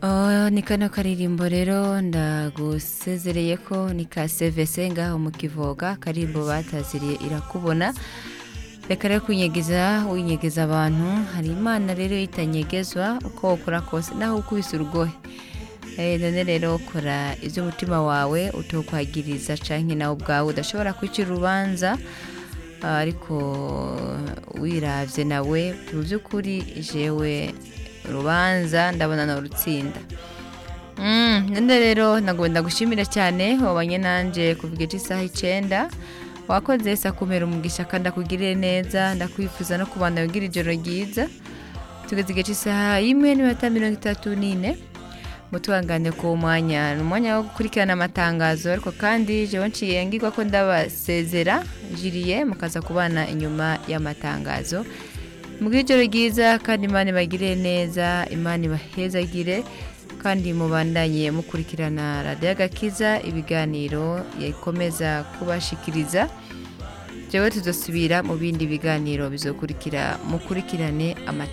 Oh, ni kano karirimbo rero ndagusezereye ko ni ka sevese ngaho mu kivoga karimbo bataziriye irakubona reka rero kwinyegeza winyegeza abantu hari imana rero itanyegezwa uko ukora kose naho ukubise urugohe Eh, none rero kora iby'umutima wawe utokwagiriza canke nawe ubwawe udashobora kwicira urubanza Ah, ariko wiravye nawe mu by'ukuri jewe urubanza ndabona na urutsinda Mm, none rero nagomba ndagushimira cyane wabanye nanje kuva igice isaha icenda wakoze sakumera umugisha kandi akugirire neza ndakwifuza no kubana ugira ijoro ryiza tugeze igice isaha y'imwe n'iminota mirongo itatu n'ine mutubangane ku mwanya ni umwanya wo gukurikirana amatangazo ariko kandi jewe nciye ngirwa ko ndabasezera jiriye mukaza kubana inyuma y'amatangazo mugire ijoro ryiza kandi imana ibagire neza imana ibahezagire kandi mubandanye mukurikirana radiyo agakiza ibiganiro yakomeza kubashikiriza jewe tuzosubira mu bindi biganiro bizokurikira mukurikirane amatangazo